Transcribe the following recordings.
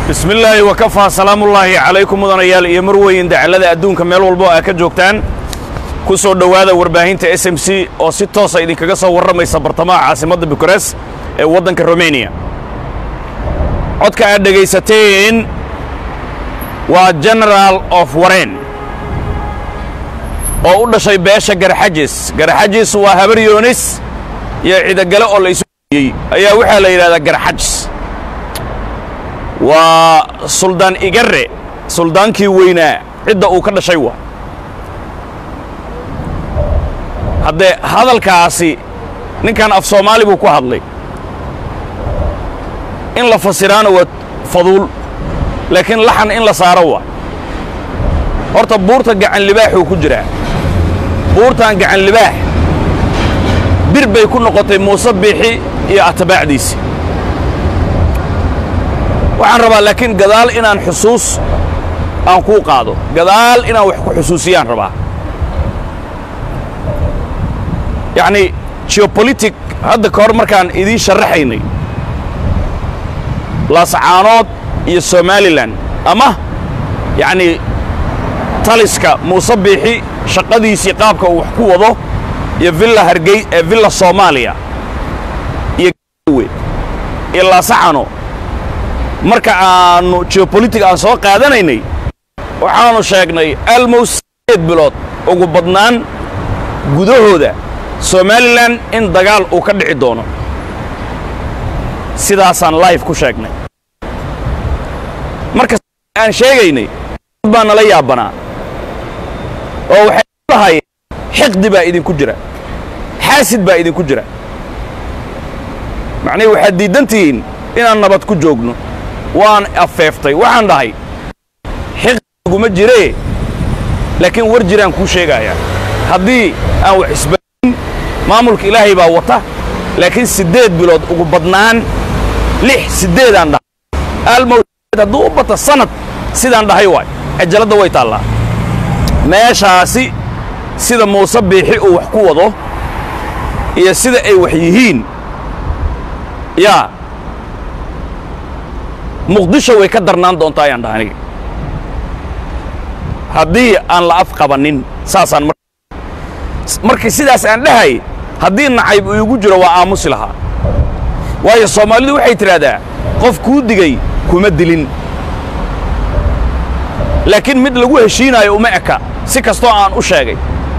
bismi illaahi wakafaa salaamullaahi calaykum mudanayaal iyo marweyn dacallada adduunka meel walbo aa ka joogtaan ku soo dhowaada warbaahinta s m c oo si toosa idinkaga soo warramaysa bartamaha caasimadda bukares ee waddanka romaniya codka aad dhegaysateen waa general of waren oo u dhashay beesha garxajis garxajis waa habar yoonis iyo cidogale oo la isu yey ayaa waxaa la yidhahdaa garxajis waa suldaan igare suldaankii weynaa cidda uu ka dhashay waa haddee hadalkaasi ninkan af soomaali buu ku hadlay in la fasiraana waa faduul laakiin laxan in la saaro waa horta buurta gacan libaaxuu ku jiraa buurtan gacan libaax bir bay ku noqotay muuse biixi iyo atbaacdiisi waxaan rabaa laakiin gadaal inaan xusuus aan kuu qaado gadaal inaan wax ku xusuusiyaan rabaa yacnii geopolitic hadda ka hor markaan idiin sharaxaynay laascaanood iyo somalilan ama yacnii taliska muuse biixi shaqadiisii qaabka uu wax ku wado iyo villa hargey ee villa soomaaliya iyo we iyo laasacano marka aannu geopolitic aan soo qaadanaynay waxaannu sheegnay almost sideed bilood ugu badnaan gudahooda somalilan in dagaal uu ka dhici doono sidaasaan life ku sheegnay marka aan sheegaynay dad baa nala yaabanaa oo waxay lahayeen xiqdi baa idinku jira xaasid baa idinku jira macnihi waxaad diiddan tihiin inaan nabad ku joogno waan afeeftay waxaan dhahay xiqdiguma jiree laakiin war jiraan kuu sheegayaa haddii aan wax isbadin maamulka ilaahay baa wata laakiin siddeed bilood ugu badnaan lix siddeedaan dhahay almowd hadduu u bata sanad sidaan dhahay waay cajaladda way taallaa meeshaasi sida muuse biixi uu wax ku wado iyo sida ay wax yihiin yaa muqdisho way ka darnaan doontaa ayaan dhaha aniga haddii aan la af qabannin saasaan markii sidaas aan dhahay haddii nacayb uu igu jiro waa aamusi lahaa waayo soomaalidu waxay tidhaahdaa qof kuu digay kuma dilin laakiin mid lagu heshiinaayo uma eka si kastoo aan u sheegay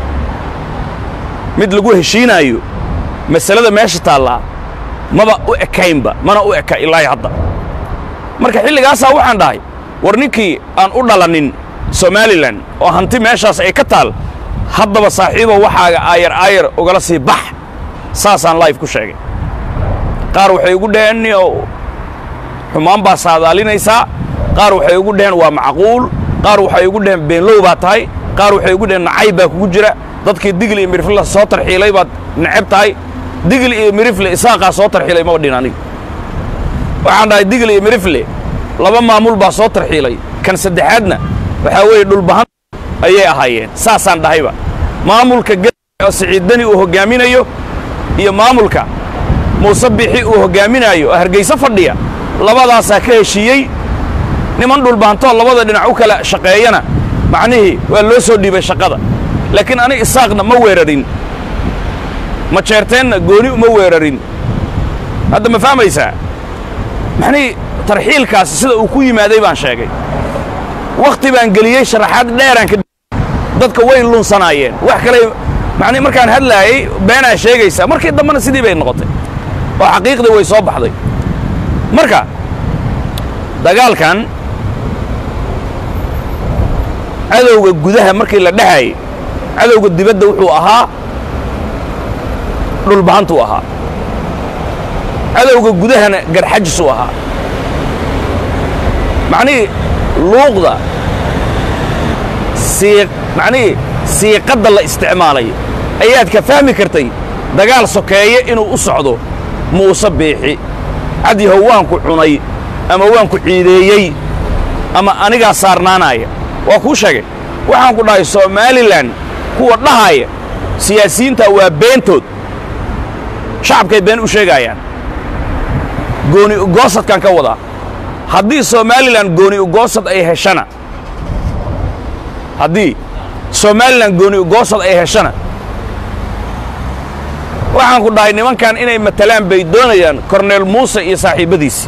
mid lagu heshiinaayo masalada meesha taallaa maba u ekaynba mana u eka ilaahi hadda marka xilligaasaa waxaan dhahay war ninkii aan u dhalanin somalilan oo hanti meeshaas ay ka taal haddaba saaxiibo waxaaga aayar aayar ugala sii bax saasaan life ku sheegay qaar waxay ugu dhaheen oo xumaan baa saadaalinaysaa qaar waxay ugu dhaheen waa macquul qaar waxay ugu dhaheen beenlow baa tahay qaar waxay ugu dhaheen nacayb baa kugu jira dadkii digli iyo mirifle soo tarxiilay baad necab tahay digli iyo mirifle isaaqaa soo tarxiilay maba dhin aniga waxaan dhahay digli iyo mirifle laba maamul baa soo tarxiilay kan saddexaadna waxaa weeye dhulbahan ayay ahaayeen saasaan dhahayba maamulka oo siciiddani uu hoggaaminayo iyo maamulka muuse bixi uu hoggaaminaayo oo hargayso fadhiya labadaasaa ka heshiiyey niman dhulbahantoo labada dhinac u kala shaqeeyana macnihii waa loo soo dhiibay shaqada laakiin ani isaaqna ma weerarin ma jeerteenna gooni uma weerarin hadda ma fahmaysaa maxnihii tarxiilkaasi sida uu ku yimaaday baan sheegay wakhti baan geliyey sharaxaad dheeraan ka dadka way lunsanaayeen wax kale macnii markaan hadlaayey beenaa sheegaysaa markii dambena sidii bay noqotay oo xaqiiqdii way soo baxday marka dagaalkan cadowga gudaha markii la dhexaayey cadowga dibadda wuxuu ahaa dhulbahantuu ahaa cadowga gudahana garxajisuu ahaa macnihii luuqda sii macnihii siiqadda la isticmaalay ayaad ka fahmi kartay dagaal sokeeye inuu u socdo muuse biixi cadyahow waanku cunay ama waanku ciideeyey ama anigaa saarnaanaaya waa kuu sheegay waxaan ku dhahay somalilan kuwa dhahaaya siyaasiyiinta waa beentood shacabkay been u sheegaayaan gooni goosadkaan ka wadaa haddii somalilan gooni ugoosad ay heshana haddii somalilan gooni ugoosad ay heshana waxaan ku dhahay nimankan inay matalaan bay doonayaan korneel muuse iyo saaxiibbadiisi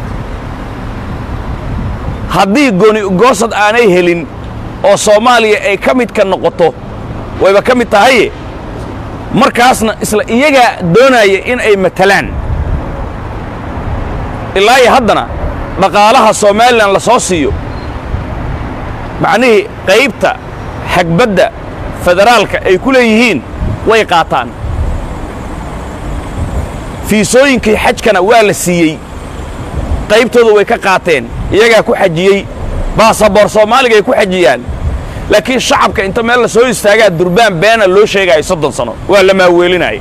haddii gooni ugoosad aanay helin oo soomaaliya ay ka midka noqoto wayba ka mid tahaye markaasna isla iyagaa doonaya in ay matalaan ilaa iyo haddana dhaqaalaha somalilan la soo siiyo macnihii qaybta xagbadda federaalka ay ku leeyihiin way qaataan fiisooyinkii xajkana waa la siiyey qaybtooda way ka qaateen iyagaa ku xajiyey baasaboor soomaaliga ay ku xajiyaan laakiin shacabka inta meel la soo istaagaa durbaan beena loo sheegaayo soddon sano waa la maaweelinaya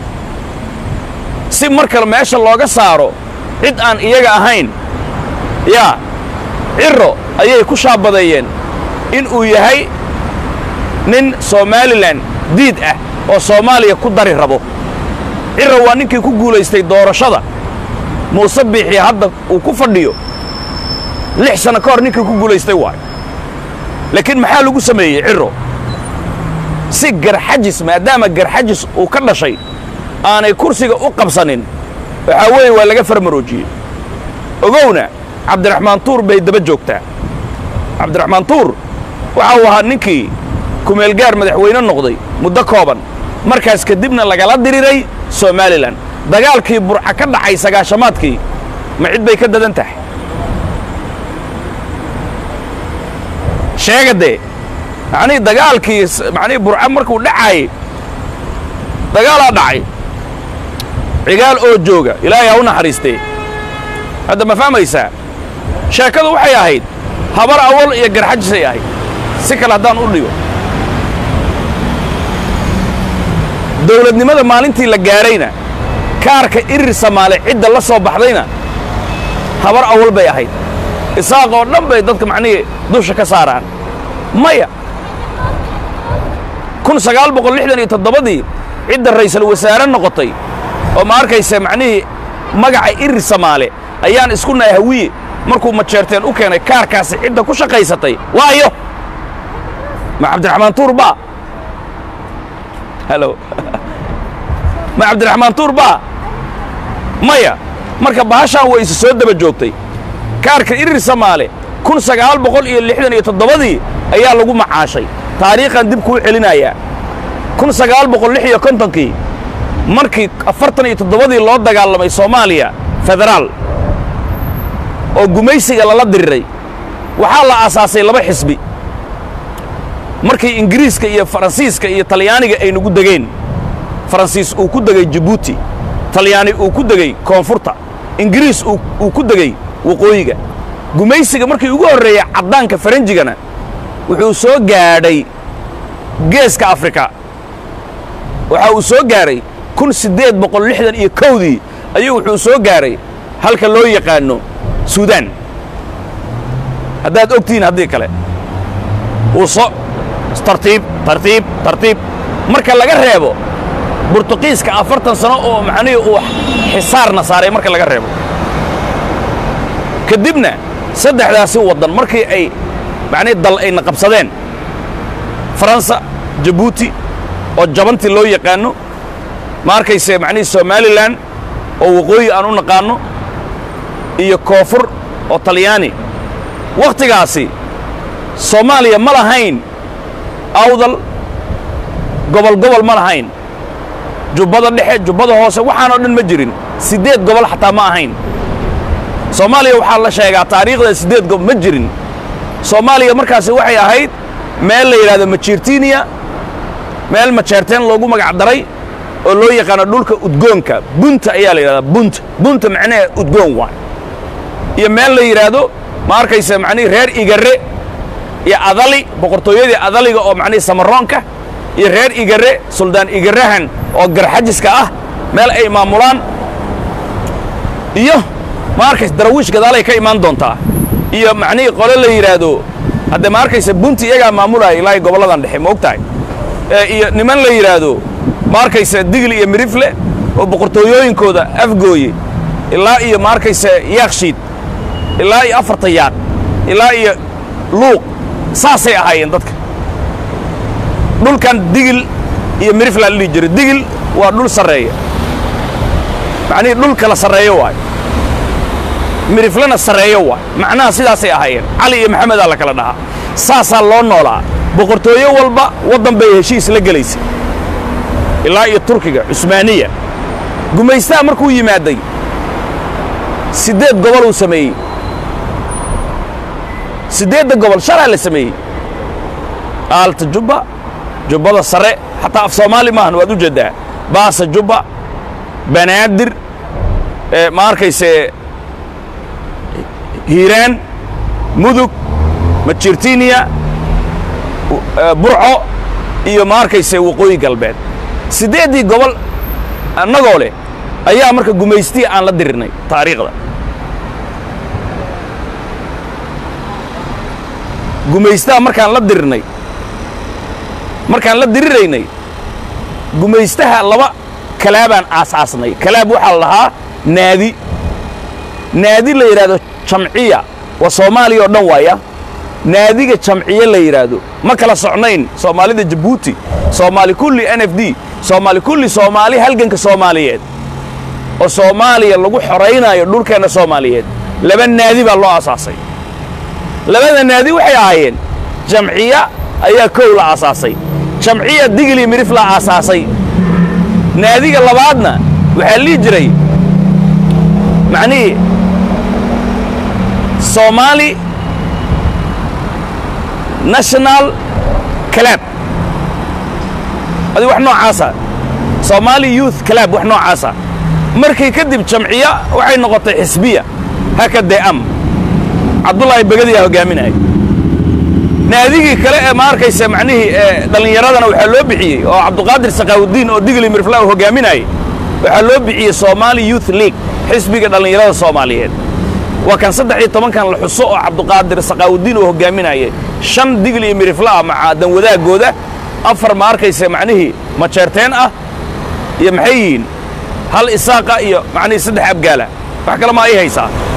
si mar kale meesha looga saaro cid aan iyaga ahayn yaa cirro ayay ku shaabadeeyeen in uu yahay nin somalilan diid ah oo soomaaliya ku dari rabo cirro waa ninkii ku guulaystay doorashada muuse biixii hadda uu ku fadhiyo lix sanno ka hor ninkii ku guulaystay waayo laakiin maxaa lagu sameeyey cirro si garxajis maadaama garxajis uu ka dhashay aanay kursiga u qabsanin waxaa weeye waa laga farmaroojiyey ogowna cabdiraxmaan tuur bay daba joogtaa cabdiraxmaan tuur waxa uu ahaa ninkii kumeelgaar madaxweyne noqday muddo kooban markaas kadibna lagala diriray somalilan dagaalkii burca ka dhacay sagaashamaadkii ma cid bay ka dadan tahay sheega dee macnihii dagaalkii macnihii burca markuu dhacaayey dagaalaa dhacay cigaal oo jooga ilaahay ha u naxariistee hadda ma fahmaysaa sheekadu waxay ahayd habar awal iyo garxajisay ahayd si kale haddaan u dhigo dawladnimada maalintii la gaadhayna kaarka irir samaale cidda la soo baxdayna habar awal bay ahayd isaaq oo dhan bay dadka macnihii dusha ka saaraan maya kun sagaal boqol lixdan iyo toddobadii cidda ra'iisul wasaare noqotay oo ma arkaysa macnihii magaca irir samaale ayaan isku nahay hawiye markuu majeerteen u keenay kaarkaasi cidda ku shaqaysatay waayo ma cabdiraxmaan tuur baa halo ma cabdiraxmaan tuur baa maya marka bahashaan way isu soo daba joogtay kaarka irir samaale kun sagaal boqol iyo lixdan iyo toddobadii ayaa lagu macaashay taariikhan dib kuu celinayaa kun sagaal boqol lix iyo kontonkii markii afartan iyo toddobadii loo dagaalamay soomaaliya federaal oo gumaysiga lala diriray waxaa la aasaasay laba xisbi markii ingiriiska iyo faransiiska iyo talyaaniga ay nagu degeen faransiis uu ku degay jabuuti talyaani uu ku degey koonfurta ingiriis uu ku degey waqooyiga gumaysiga markii ugu horreeyey caddaanka faranjigana wuxuu soo gaadhay geeska afrika waxa uu soo gaadhay kun siddeed boqol lixdan iyo kowdii ayuu wuxuu soo gaadhay halka loo yaqaanno suudaan haddaad ogtihiin haddii kale uu so tartiib tartiib tartiib marka laga reebo burtuqiiska afartan sano oo macnihii uu xisaarna saaray marka laga reebo kadibna saddexdaasi waddan markii ay macnihi dal ayna qabsadeen faransa jabuuti oo jabantii loo yaqaanno ma arkayse macnihii somalilan oo waqooyi aan u naqaanno iyo koonfur oo talyaani wakhtigaasi soomaaliya ma lahayn awdal gobol gobol ma lahayn jubbada dhexe jubbada hoose waxaanoo dhan ma jirin siddeed gobol xataa ma ahayn soomaaliya waxaa la sheegaa taariikhda siddeed gobol ma jirin soomaaliya markaasi waxay ahayd meel la yidhahdo majiirtiiniya meel majeerteen loogu magac daray oo loo yaqaano dhulka udgoonka bunta ayaa la yidhahdaa bunta bunta macnaha udgoon waay iyo meel la yidhaahdo ma arkaysa macnihii reer igare iyo adali boqortooyadii adaliga oo macnihii samaroonka iyo reer igare suldaan igarahan oo garxajiska ah meel ay maamulaan iyo ma arkaysa darawiish gadaalay ka imaan doontaa iyo macnihii qole la yidhaahdo hadde ma arkaysa bunti iyagaa maamulaya ilaahay gobolladan dhexe ma og tahay iyo niman la yidhaahdo ma arkaysa digli iyo mirifle oo boqortooyooyinkooda afgooye ilaa iyo ma arkaysa yaakshiid ilaa iyo afarta yaaq ilaa iyo luuq saasay ahaayeen dadka dhulkan digil iyo miriflaa la dhihi jiray digil waa dhul sarreeya macnihii dhul kala sarreeyo waay miriflana sarreeyo waay macnaha sidaasay ahaayeen cali iyo maxamedaa la kala dhahaa saasaa loo noolaa boqortooyo walba waddan bay heshiis la gelaysay ilaa iyo turkiga cusmaaniya gumaystaha markuu yimaaday siddeed gobol uu sameeyey siddeedda gobol shalaa la sameeyey aalta jubba jubbada sare xataa af soomaali maahan waad u jeeddaa baasa jubba banaadir ma arkayse hiiraan mudug majirtiniya burco iyo ma arkayse waqooyi galbeed siddeeddii gobol annagoo leh ayaa marka gumaystiya aan la dirirnay taariikhda gumaystaha markaan la dirirnay markaan la diriraynay gumaystaha laba kalaabaan aasaasnay kalaab waxaa la dhahaa naadi naadi la yidhaahdo jamciya waa soomaaliya oo dhan waaya naadiga jamciye la yidhaahdo ma kala socnayn soomaalida jabuuti soomaali kulli n f d soomaali kulli soomaali halganka soomaaliyeed oo soomaaliya lagu xoraynaayo dhulkeenna soomaaliyeed laba naadi baa loo aasaasay labada naadi waxay ahaayeen jamciya ayaa kow la aasaasay jamciya digli mirif la aasaasay naadiga labaadna waxaa lii jiray macnihii soomaali national clab adi wax noocaasa soomaali youth clab wax noocaasa markii kadib jamciya waxay noqotay xisbiya hakadee am cabdullaahi begadiyaa hoggaaminaya naadigii kale ee ma arkaysa macnihii dhallinyaradana waxaa loo bixiyey oo cabduqaadir sakaawudiin oo digli mirfla u hoggaaminayay waxaa loo bixiyey somaali youth league xisbiga dhallinyarada soomaaliyeed waa kan saddex iyo tobankan la xuso oo cabduqaadir sakaawudiin uu hoggaaminayay shan digli iyo miriflaah maca dan wadaagooda afar ma arkaysa macnihii majeerteen ah iyo maxay yihiin hal isaaqa iyo macnihii saddex abgaala wax kale ma ay haysaa